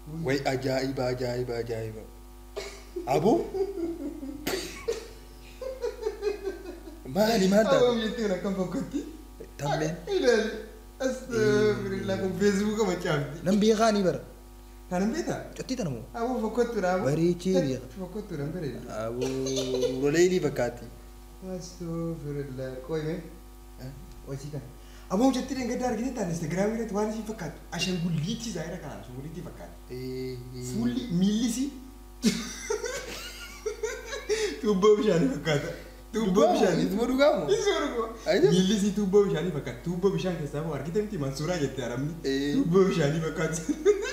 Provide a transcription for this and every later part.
way ajaa'iba ajaa'iba ajaa'iba aboo maali maal taate Aboo jettee akkam fakkaatti? tammeen Ilaali. Astagfirullah kun feesbuuka macaafti. nan beekaanii bara Kanan beektaa? cottii tanamoo Aboo fakkattuudha aboo. Bareechee beeka. Fakkattuudha bareeda. aboo roleelii fakkaatti Astagfirullah qoyme. Hojii kana. Aboo jettee dangaddaa argite taane Instagiraamii irratti waan isiin fakkaatu. Ashangulliitti zaayira kanaan ashangulliitti fakkaata. Fuulli miillisi. Tuubboo bishaanii fakkaata. Tuubboo bishaanii. Isuma dhugaamu Isuma dhuguma. Ajab. Miillisi tuubboo bishaanii fakkaata. Tuubboo bishaan keessaa moo argite miti mansuuraa jettee arabni. Eh. Tuubboo bishaanii fakkaata.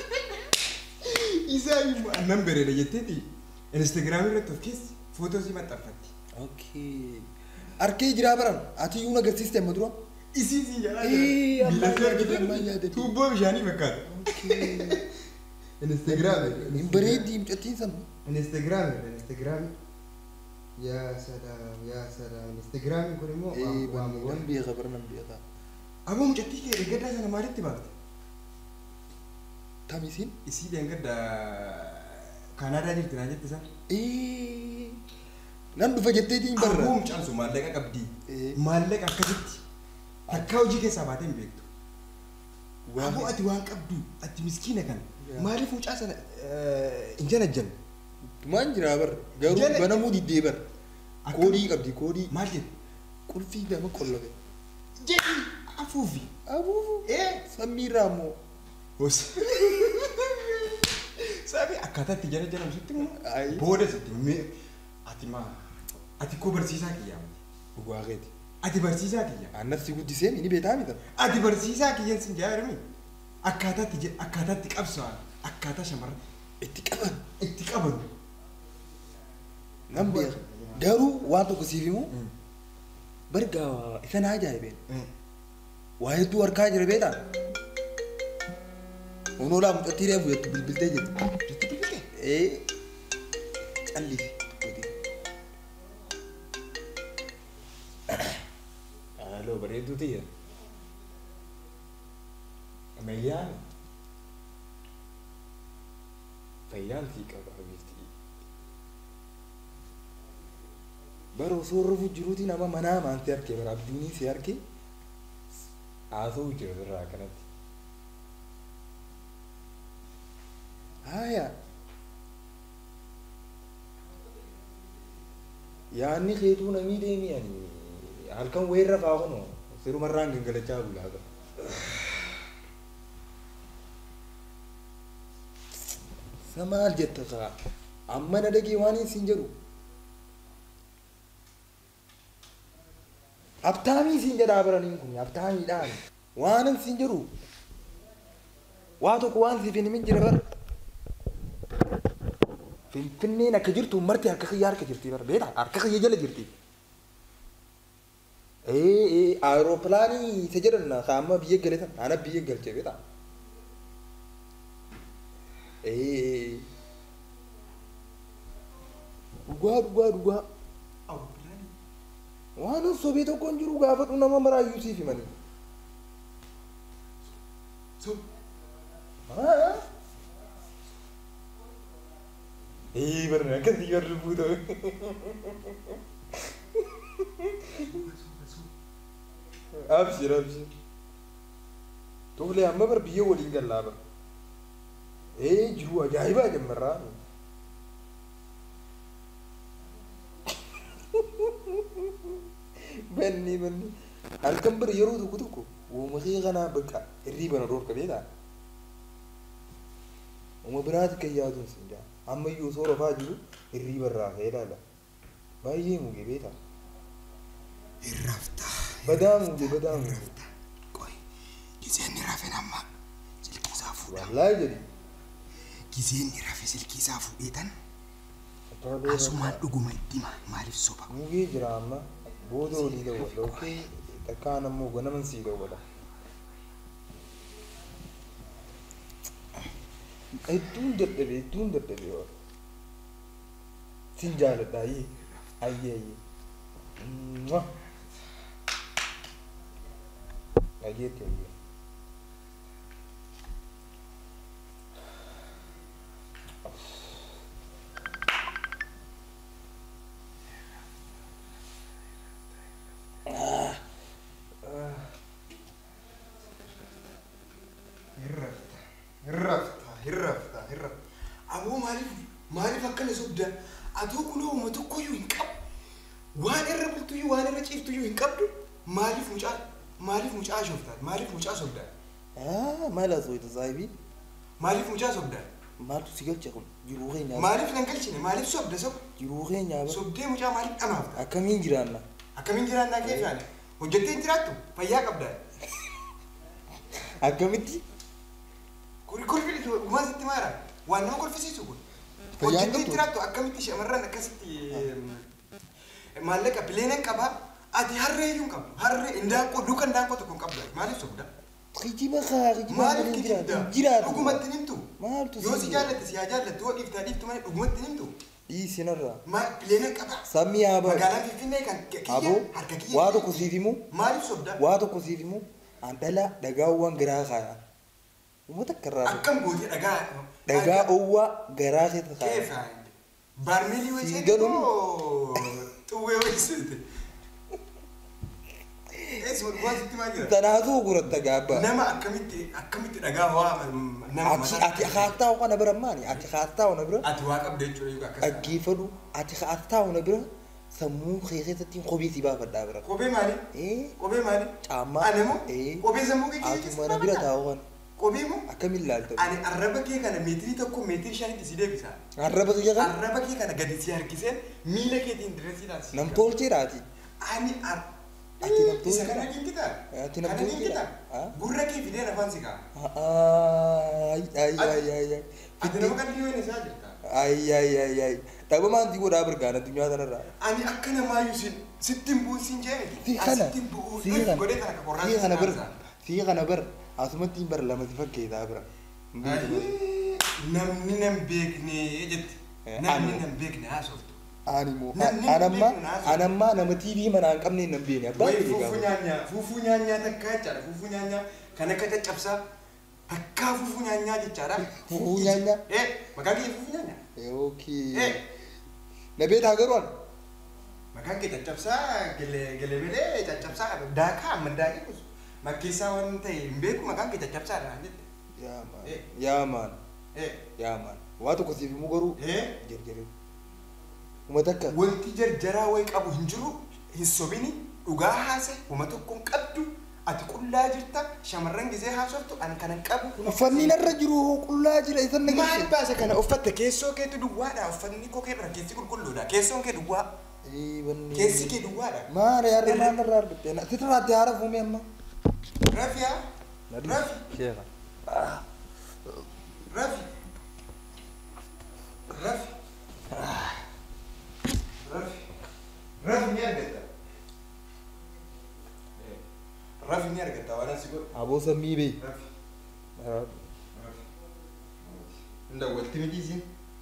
Isaa immoo annan bareeda jetteeti. Instagiraamii irratti of keessi footoo si maxxanfatti. okay arkee jiraa baran ati iyyuu agarsiiste amma dura Isii si jalaa Eh, jira. ammaa Miillasi yaadate, ammaa argite yaadate. tuubboo bishaanii fakkaata. okay Instagiraamii. hin bareeddii mucattiin san Instagram Instagram yaa salaam yaa salaam Instagram kun immoo Eh, waa ban- wan beeka bara nan beeka Aboo mucattii kee dheengaddaa sana maalitti baafte? tamisiin Isii dheengaddaa Kanaadaa jirti naa jette san. Eh, nan dhufa jetteetiin barra Aboo mucaan sun maallaqa qabdi. Eh. Maallaqa akkasitti takkaa hojii keessaa baatee hin beektu. Waan- Aboo ati waan qabdu ati miskiina kana Yaa. maaliif mucaa sana hin janajjan? Tumaan jiraa bar garuu Jala- banamuu diddee bar Akkam- koodii qabdi koodii Maal jedhu? qulfii nama qollate Jedhi afuufi. abuufu Eh. sammiirraa immoo Hos. Sabi akkaataa itti jala jalam sitti immoo Ayi. booda sitti mee ati maa ati koo barsiisaa kiyyaa dhugaa keeti ati barsiisaa kiyya annas si guddisee ni beetaa mita ati barsiisaa kiyyan sin jaarami akkaataa itti je- akkaataa itti qabsaa akkaataa shamarran itti qaban itti qaban nan beeka garuu waan tokko siif himu bargaa isa naa ajaa'ibeen waa hedduu harkaa jira beetaa Onoolaa mucattii reefu jettu bilbiltee jettu. jetti bilbilte Ee callisi. haaloo bareedduu tiyya ammayyaan fayyaan sii qaba habiibtii Bara osoo rafuu jiruuti nama manaa maanti argee bara abdiinii si argee. haasa'uu jira irraa kanatti Haaya. Yaanni keetuu namii deemii ani halkan weerra faa kunoo sirumarraan gangalachaa bulaa qaba. Samaal jetta kaa amma na dhagee waan hin siin jedhu. Abtaamii siin jedhaa baraniin kun abtaamiidhaan waan hin siin jedhu. Waa tokko waan siif hin himin jira bara. Finfinneen akka jirtu marti harka kiyya harka jirti bara beektaa harka kiyya jala jirti. Ee ee aerooppilaanii isa jedhan ka amma biyya gale san ana biyya galche beektaa. Ee ee dhugaa dhugaa dhugaa waan hin sobee tokko hin jiru gaafadhu nama maraayyuu siif himanii. so Haa? Ee barna akkasii warri fuutame. Abshir abshir. Tole amma bar biyya waliin gallaa bar. Ee jiru ajaa'ibaa jammarraa. Banni banni. Halkan bira yeroo tokko tokko uumatee kanaa bakka hirriibana roorka beekaa. Uma biraati kan yaaduun sin jaa. Amma iyyuu osoo rafaa jiru hirriiba irraa ka'ee ilaala. Baay'ee muge beekaa. irrafta Badaa muge badaa muge. qoy giseen ni rafe namma silkii isaa fuudha Wallaahi jedhi. giseen ni rafe silkii isaa fuudheetan Asumaan asumaan dhuguma itti hima maaliif soba mugee jira amma booda olii dawwadha okee takkaan ammoo ganaman sii dawwadha. Hedduun dadhabe hedduun dadhabe waan. Sin jaaladha ayyee ayyee ayyee. Mwah. Ayyeetti ayyee. Hirrafta, hirrafta, hirrafta. Aboo maaliif maaliif akkana sobda? Atoo kunoo uma tokkoyyuu hin qabu. Waan irra bultuyyuu waan irra ciiftuyyuu hin qabdu. Maaliif mucaa maaliif mucaa shoftaan? Maaliif mucaa sobdaan? Ah, maal haa ta'u saahibii? Maaliif mucaa sobdaan? Maaltu si galcha kun? Jiruu keenya Maaliif nan galchine? Maaliif sobda sob? jiruu keenya bara. Sobdee mucaa maaliif dhamaafta? Akkamiin jiraanna? Akkamiin jiraannaa kee faana? Hojjettee hin jiraattu? Fayyaa qabdaa? Akkamitti? Kuri kolfi dhumaa sitti maara? Waan nama kolfisiisu kun. Fayyaan Hojjettee hin qabdu? jiraattu akkamitti shamarran akkasitti maallaqa bileena qabaa? Ati harree iyyuu hin qabdu. Harree indaanqoo duuka indaanqoo tokko hin qabdu. Maaliif sobda? Kijiba kaa kijiba Maaliif malee kijibda? jiraatu. Jiraatu. Dhugumatti nimtu? Maaltu Yoo si si jaallatte si haa jaallatte yoo dhiiftaa dhiiftu malee dhugumatti nimtu? dhiisinarraa. Maal bileena qabaa? Sammii haa baru. Magaalaa Finfinnee kan kiyya Aboo harka kiyya. waa tokko siif himu Maaliif sobda? waa tokko siif himu an dhala dhagaawwan garaa kaaya. Uummata akka irraa ta'u. Akkam gootee dhagaa? Dhagaa owwaa garaa keessa kaaya. Keessa. Barmeelii Siin wayisee galuun. xuwwee wayisee. Eesuma dhugaa sitti maal jira? Tanaatu guratta gaabba. Nama akkamitti akkamitti dhagaa waa nama Ati ati haattaa'u kana bira maali? Ati haattaa'u na bira ati waa qabda jechuudha yookaan akkas. dhaggeeffadhu. Ati haattaa'u na bira sammuu kee keessatti kophee si baafadhaa bira. Kophee maali? Eh Kophee maali? caammaa. Ani moo? Eh Kophee sammuu kee ati mana bira taa'u kana Kophee moo? akkamiin ilaalta? Ani arraba kee kana meetirii tokko meetirii shanitti si deebisa. Arraba kiyya kana Arraba kee kana gadi si harkisee miila keetiin dirreesiidhaan si. nam tolcheedhaati. Ani ar. Ati nam Isa tolcheedha. kana dinkitaa? Ati nam Kana tolcheedha. dinkitaa? Ah? Gurra kee fidee lafaan si ka'a. Ay ay ay ay ay. Ati nama kan dhiyoo isaa jirta. Ay ay ay ay. Dhabamaan si godhaa birgaan addunyaa kanarraa. Ani akka namaayyuu sin sittin bu'uun sin jee miti. Si kana. Asittin bu'uun Si kana. godhee kana qorraa Si kana bir. Si kana bir. Asumatti hin bar lama si fakkeetaa bira. Hin beeku malee. Namni nan beekne jetti. Eh, Namni ani. nan beekne haasoftu. Ani immoo Namni anammaa beeku naasoo. anammaa nama TV manaa hin qabne hin beekne abbaa Wayi kee fuufuu gaafa. nyaanyaa fuufuu nyaanyaa takkaa jechaadha fuufuu nyaanyaa kan akka caccabsaa takkaa fuufuu nyaanyaa jechaadha. Fuufuu nyaanyaa? Eh maqaan kee fuufuu nyaanyaa. Yookiin. Eh Na beektaa garuu ani. maqaan kee caccabsaa gele- gelebelee caccabsaa daakaa amma daakee kuusu. Makkeessaa waan ta'e hin beeku maqaan kee caccabsaadha naan jette. Yaa maan. Eh. Yaa maan. Eh Yaa maan. Waa tokko siif himu garuu eh jarjaree. Uummata akka. wanti jarjaraa wayi qabu hin jiru hin sobini dhugaa haase uma tokko hin qabdu ati qullaa jirta shamarran gisee haasoftu ani kana hin qabu. Uffanni narra jiru qullaa jira isan na Maal baasa kana uffatte keessoo keetu duwwaadha uffanni koo kee bira keessi qulqulluudha keessoon kee duwwaa keessi kee duwwaadha. Maara yaarra maal narraa argatte? Sitirraatti haara fuumee amma. Rafiyaa rafi Sheekha. rafi rafi rafi rafi ni argatta. Eh, Rafi ni argatta waan asi godhu. Aboo sammii bee. Rafi rafi. Ndawwalti miti isin.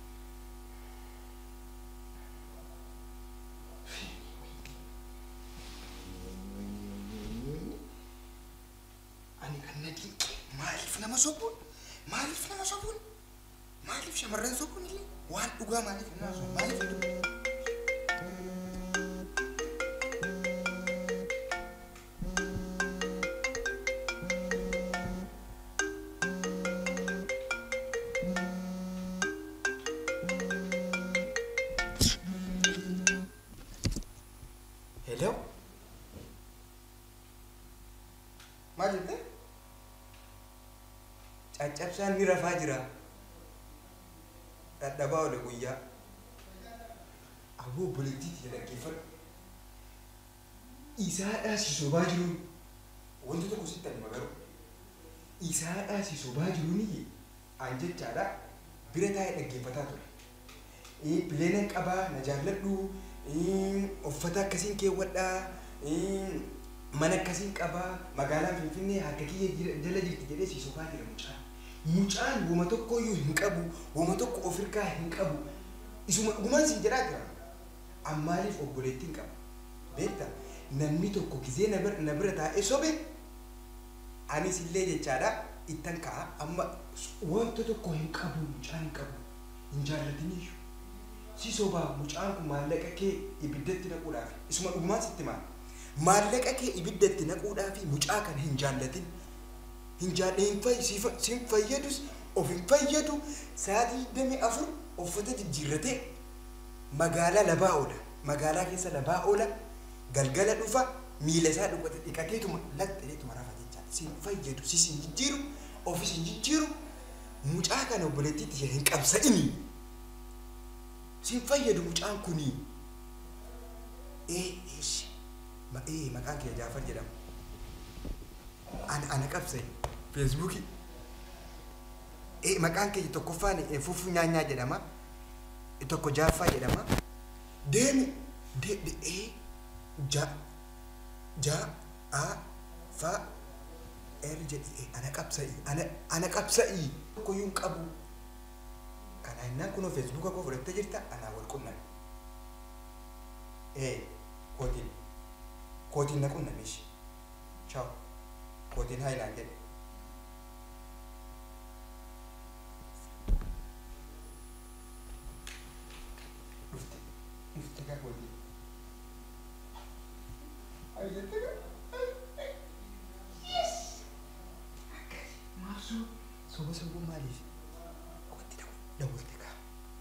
Ani kan na dinqe maaliif nama sobuun? Maaliif nama sobuun? Maaliif shamarran sobuun illee? Waan dhugaa maaliif nama sobuun? Maaliif hin dhugu? Hello? Maal jette? Caccabsaan ni rafaa jira. Dhadhabaa oole guyyaa. Aboo obboleettiitti dhaggeeffadhu. Isaadhaa si sobaa jiruun wanti tokko sitti ani magaru. Isaadhaa si sobaa jiruun an jechaadha bira taa'ee dhaggeeffataa ture. Eh, Pileenan qabaa na jaalladhu eh, uffata akkasiin keewwadhaa eh, mana akkasiin qabaa magaalaan finfinnee harka kiyya jira- jala jirti jedhee si sobaa jira mucaan. Mucaan woma tokko iyyuu hin qabu woma tokko of hirkaa hin qabu isuma dhugumaan siin jedhaa jira. An maaliif obboleettiin qaba? Beekta namni tokko gizee na bira- na bira taa'ee sobe anis illee jechaadha ittan ka'a amma wanta tokko hin qabu mucaan hin qabu hin jaallatiniyyuu. si sobaa mucaan kun maallaqa kee ibiddatti naquudhaaf isuma dhugumaan sitti maal maallaqa kee ibiddatti naquudhaaf mucaa kana hin jaallatin hin jaadhe hin fay- si fa- si hin fayyadus of hin fayyadu sa'aatii digdamii afur uffata jijjiirratee magaalaa labaa oola magaalaa keessa labaa oola galgala dhufa miila isaa dhuqate dhiqateetuma laxxaleetuma rafa jechaa si hin fayyadu si hin jijjiiru ofis hin jijjiiru mucaa kana obboleettiitti ishee hin qabsa'inii si hin fayyadu mucaan kunii ee eeshi ma ee maqaan kee jaafar jedhama ana ana qabsa'e feesbuukii ee maqaan kee tokkoffaan ee fuffuu nyaanyaa jedhama ee tokko jaaffaa jedhama deemi de de ee ja ja a fa er jedhi ee ana qabsa'i ana ana qabsa'i tokkoyyuu hin qabu kana innaan kunoo feesbuuka koo fudhattee jirta anaa wal qunnan ee kootiin kootiin na qunnamishi ciao kootiin haayilaan jedhe dhufte dhufte gaa kootiin ayyette gaa maabsuu soba sobuu maaliif kootti dawalte kaa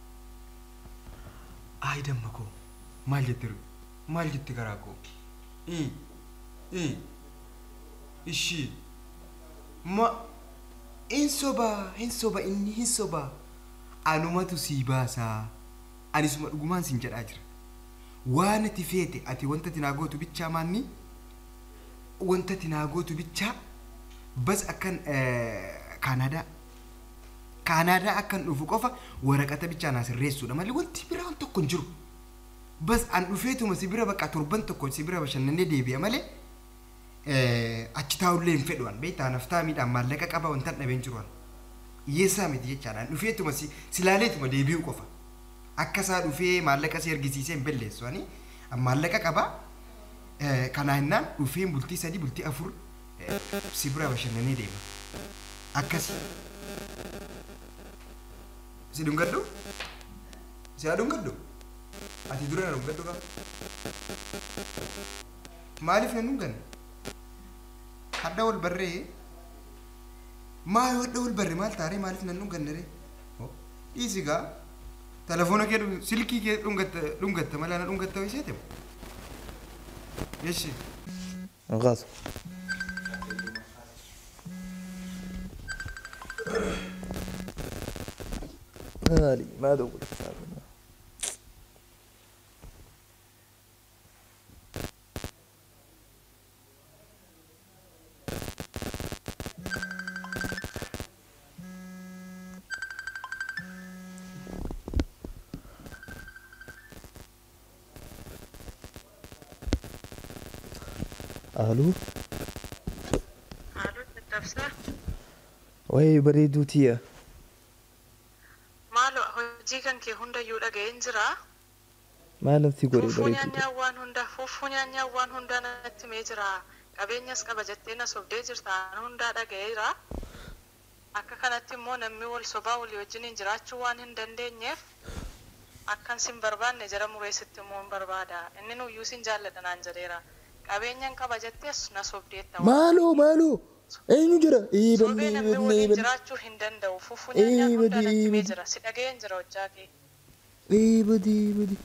Ayi damma koo maal jette maal jette garaa koo ii ii ishii ma hin sobaa hin soba inni hin sobaa anumatu sii baasaa anisuma dhugumaan sin jedhaa jira waan ati feete ati wanta ati naa gootu bichaa maanni wanta ati naa gootu bichaa bas akkan kaanaadaa kaanaadaa akkan dhufu qofa waraqata bichaa naa sirreessuudha malee wanti biraa waan tokko hin jiru bas an dhufeetuma si bira baqa torban tokko si bira bashannanee deebi'a malee achi taa'ullee hin fedhu an beektaa naftaa miidhaan maallaqa qaba wanta hin dhabeen jiru an hiyyeessaa miti jechaadha an dhufeetuma si silaaleetuma deebi'u qofa akka isaa dhufee maallaqa si argisiisee hin belleessu ani an maallaqa qaba kanaa hinnaan dhufeen bultii sadii bultii afur si bira bashannanee deema akkasi si dhungadhu si haa dhungadhu ati dura na dhungadhu qaba maaliif na dhunganne hadda wal barree maal hadda wal barre maal taaree maaliif na dhunganne ree dhiisi gaa telefoona kee dhung- silkii kee dhungatta dhungatta malee na dhungatta ho'iseete yeshi غاز هالي ما دور الو Haaloo dadhabsaa وي بريدوتيا maaloo hojii kan kee hundayyuu dhaga'een jiraa ما لم تقولي fuufuu بريدوتيا nyaanyaa waan hundaa fuufuu nyaanyaa waan hundaa natti mee jira qabeenyas qaba jettee na sobdee jirta an hundaa dhaga'eera akka kanatti immoo namni wal sobaa walii wajjiniin jiraachuu waan hin dandeenyeef akkan sin barbaanne jara mureessitti immoo hin barbaada inni nuyyuu sin jaalladha naan jedheera qabeenyan qaba jettees na sobdeetta مالو مالو اين جرى اي sobee بني namni بني waliin بني jiraachuu hin danda'u fuufuu Ee, nyaanyaa hundaa badii, natti mee badii. jira si dhaga'een jira hojjaa kee اي بدي بدي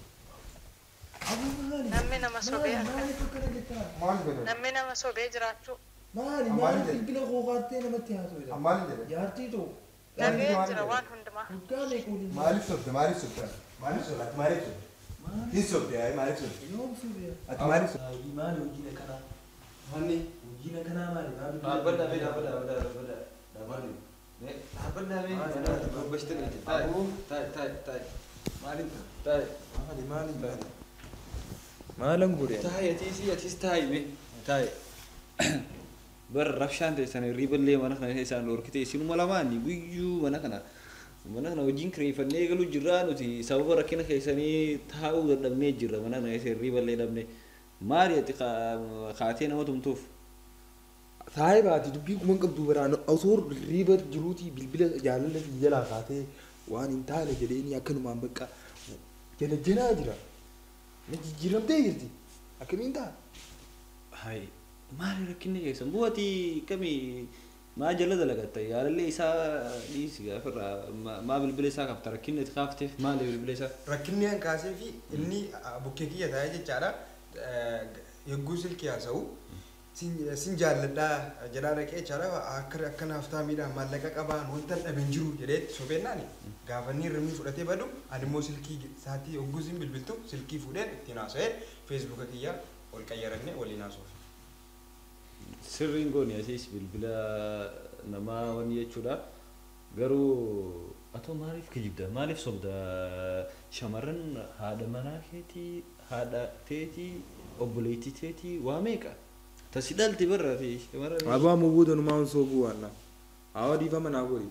namni nama sobee akka maal godhe namni nama sobee jiraachuu maali Ammaan maali jedhe. bilbila kookattee namatti haasofedha maal jedhe jaartii too dhaga'een maal jira jedhe? waan hundumaa guddaa meequudin maaliif sobde maaliif sobde maaliif sobde ati maaliif sobde hin sobde ayi maaliif sobde yoom suufiya ati maaliif sobde maali hojiin akkanaa manni hojiin akkanaa maali maali Dhaabbadhaa fi dhaabbadhaa dhaabbadhaa dhaabbadhaa dhaabbadhaa. Dhaabbadhaa fi dhaabbadhaa dubbachite dhaqe. Taa'i taa'i taa'i taa'i. Maaliin taa'i? maali maali maali ما لم قولي Taa'i atiis atiis taa'i mee taa'i. Bar rabshaan ta'e sana riiballee mana kana isaan dhorkite isinuma lamaanii guyyuu mana kana mana kana hojiin kireeffannee eegaluu jirraa nuti sababa rakkina keessanii taa'uu dadhabnee jirra mana kana keessa riiballee dhabne maali ati kaa- kaatee nama tumtuuf. taa'ee baati dubbii kuma qabdu biraan osoo riiba jiruutii bilbila jaalala fi jalaa kaatee waan hin taane jedheeni akkanumaan bakka jala janaa jira na jijjiiramtee jirti akkamiin ta'a Hai, maali rakkinni keessan bu'ati kami maa jala dalagatta yaalallee isaa dhiisi gaafirraa ma- maa bilbila isaa qabta rakkinni itti kaafteef maali bilbila isaa rakkinni an kaasee fi inni ah, bukkee kiyya taa'ee jechaadha eh, yogguu silkii haasa'u sin sin jaalladhaa jedhaa dhaqee jechaadha akka akka naaftaa miidhaan maallaqa qabaan wanta dhaben jiru jedhee sobeennaan gaafanni irrimni fudhatee badu ani immoo silkii isaatii yogguu sin bilbiltu silkii fuudheen ittiin haasa'ee feesbuuka kiyya ol qayyaranne waliin haasa'uuf. sirriin gooni asiis bilbila namaa wani jechuudha garuu atoo maaliif kijibda maaliif sobda shamarran haadha manaa keetii haadha teetii obboleettii teetii waa meeqa tasi dhalti barra fi shamarran Abaa mubuuda numaa on sooguu waanna. Awa dhiifama naa godhi.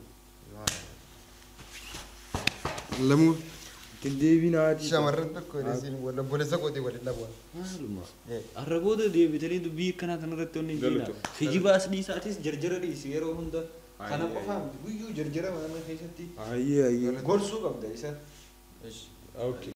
Lamuu Ittiin deebiin haati. shamarran tokko isin wal obboleessa qootee waliin dhabuun. maaluma Eh. har'a booda deebitanii dubbii akkanaa kanarratti wanni hin Galuutu. jiina kijibaas dhiisaatis jarjara dhiisi yeroo hunda kana Ayyee. qofaa miti guyyuu jarjara mana keessatti Ayyee ayyee. gorsuu qabda isa Okay.